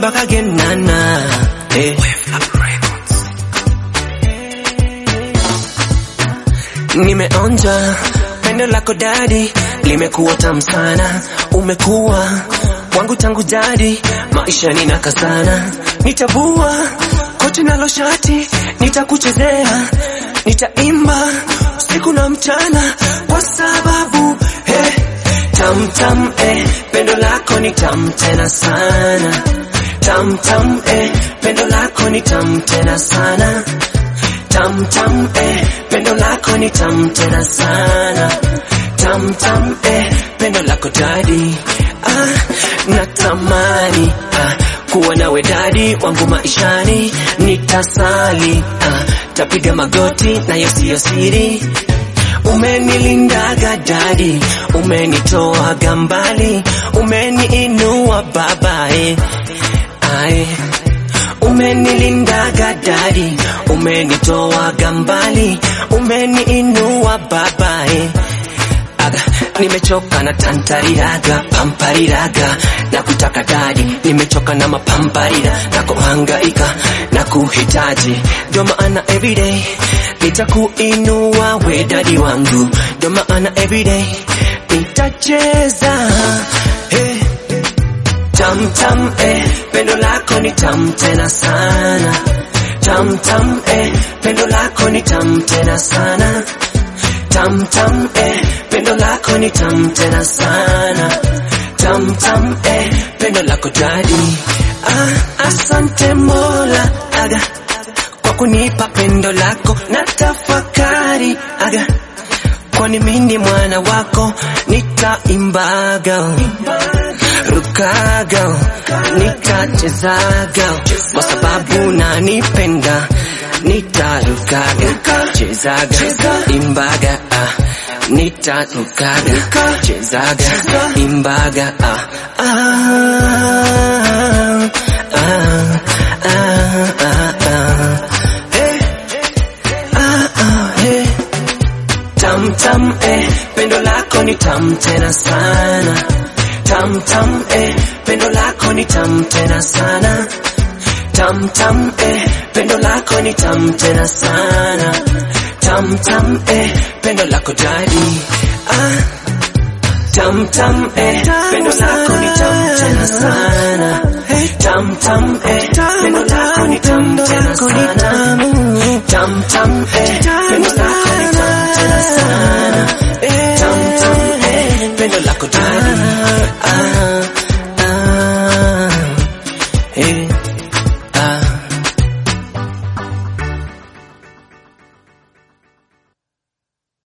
mpaka genana eh. Nimeonja pendo lako dadi, limekuwa tamu sana, umekuwa wangu tangu jadi, maisha ninakazana, nitavua koti nalo shati, nitakuchezea, nitaimba usiku na mchana, kwa sababu hey, tam tam eh, pendo lako ni tam tena sana, tam tam eh, pendo lako ni tam tena sana tam tam eh, pendo lako ni tam tena sana tam tam eh, pendo lako dadi ah, natamani ah, kuwa nawe dadi wangu maishani nitasali ah, tapiga magoti nayo siyo siri umenilindaga dadi umenitoaga mbali umeniinua babae ae umenilindaga dadi umenitoaga mbali umeniinua babae aga nimechoka na tantariraga pampariraga na kutaka dadi nimechoka na mapamparira na kuhangaika na kuhitaji ndio maana everyday nitakuinua we dadi wangu ndio maana everyday nitacheza hey. tam tam eh, pendo lako ni tam tena sana tam tam eh, pendo lako ni tam tena sana tam tam eh, pendo lako ni tam tena sana tam tam eh, pendo lako dadi ah, asante mola aga kwa kunipa pendo lako na tafakari aga kwani mimi mwana wako nitaimbaga rukaga nitachezaga kwa sababu nanipenda nitarukaga chezaga imbaga ah. nitarukaga chezaga imbaga ah. Ah, ah, ah, ah, ah. Hey. Ah, ah, hey. Tam tam eh, pendo lako ni tam tena sana. Tam tam eh, pendo lako ni tam tena sana. Tam tam eh, pendo lako ni tam tena sana. Tam tam eh, pendo lako dadi. Ah. Tam tam eh, pendo lako ni tam tena sana. Tam tam eh, pendo lako ni tam tena sana. Tam tam eh, pendo lako ni tam tena sana. Tam tam eh, pendo lako dadi. Ah, ah, eh.